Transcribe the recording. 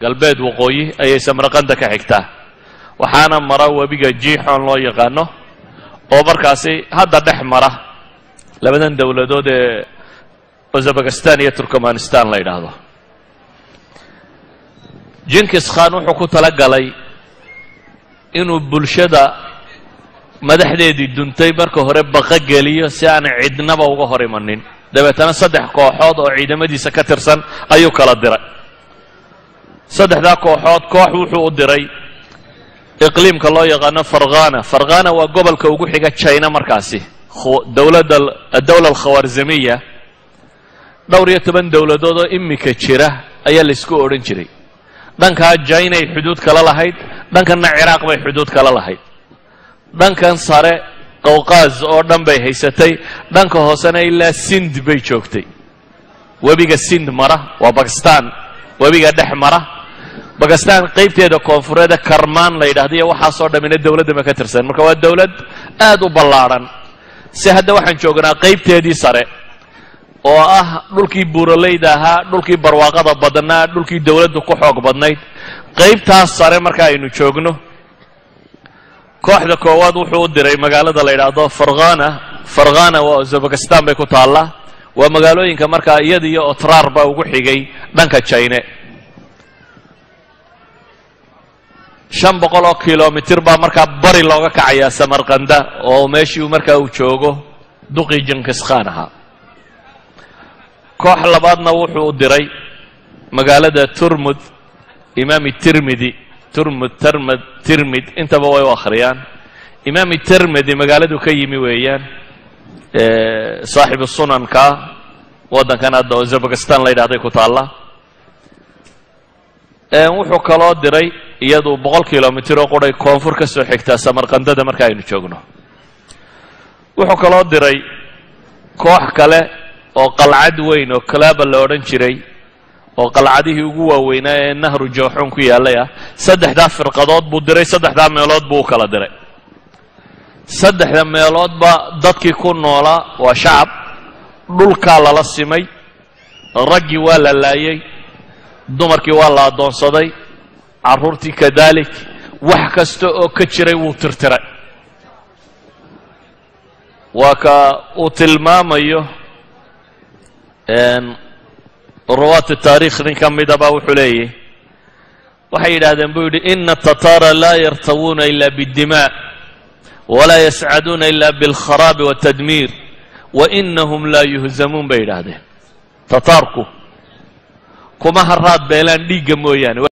galbeed waqooyi ayay samarqanda ka xigtaa waxaana mara webiga jiixoon loo yaqaano oo markaasi hadda dhex mara labadan dowladood ee uzabakistan iyo turkmanistan la yidhaahdo jinkis khan wuxuu ku tala galay inuu bulshada madaxdeedii duntay marka hore baqa geliyo si aan cidnaba uga hor imanin dabeetana saddex kooxood oo ciidamadiisa ka tirsan ayuu kala diray saddexdaa kooxood koox wuxuu u diray iqliimka loo yaqaano farghana farghana waa gobolka ugu xiga china markaasi dowladda addowla alkhawarzamiya dhowr iyo toban dowladood oo imika jira ayaa laysku odhan jiray dhankaa jainay xuduud kala lahayd dhankanna ciraaq bay xuduud kala lahayd dhankan sare qawqaaz oo dhan bay haysatay dhanka hoosena ilaa sind bay joogtay webiga sind mara waa bakistan webiga dhex mara bakistan qaybteeda koonfureeda karmaan la yidhahda iyo waxaasoo dhammina dowladda ma ka tirsan marka waa dowlad aad u ballaadhan si hadda waxaan joognaa qaybteedii sare oo ah dhulkii buuraleyda ahaa dhulkii barwaaqada badnaa dhulkii dowladdu ku xoog badnayd qaybtaas sare marka aynu joogno kooxda koowaad wuxuu u diray magaalada la yidhaahdo farghana farghana waa uzabakistan bay ku taallaa waa magaalooyinka markaa iyada iyo otraar baa ugu xigay dhanka jine shan boqol oo kilomitir baa markaa bari looga kacayaa samarkanda oo meeshii markaa uu joogo duqii jinkis khan ahaa koox labaadna wuxuu u diray magaalada turmud imaami tirmidi turmud termad tirmid intaba way u akhriyaan imaami termidi magaaladu ka yimi weeyaan saaxibu sunanka waddankan hadda uzabakistan la yidhahday ku taalla wuxuu kaloo diray iyadu boqol kilomitir oo quray koonfur ka soo xigtaa samarkandada marka aynu joogno wuxuu kaloo diray koox kale oo qalcad weyn oo kalaaba la odhan jiray oo qalcadihii ugu waaweynaa ee nahru jooxuun ku yaallay ah saddexdaa firqadood buu diray saddexdaa meelood buu u kala diray saddexda meeloodba dadkii ku noolaa waa shacab dhulkaa lala simay raggii waa la laayay dumarkii waa la addoonsaday carruurtii kadalik wax kasta oo ka jiray wuu tirtiray waa ka uu tilmaamayo ruwaati taarikh nin ka midaba wuxuu leeyahy waxay yidhahdeen buu yidhi ina atataara laa yartawuuna ila biاddima walaa yascaduuna ila biاlkharaabi waاtadmiir wainahum laa yuhzamuun bay yidhaahdeen tataarku kuma haraad beelaan dhiigga mooyaane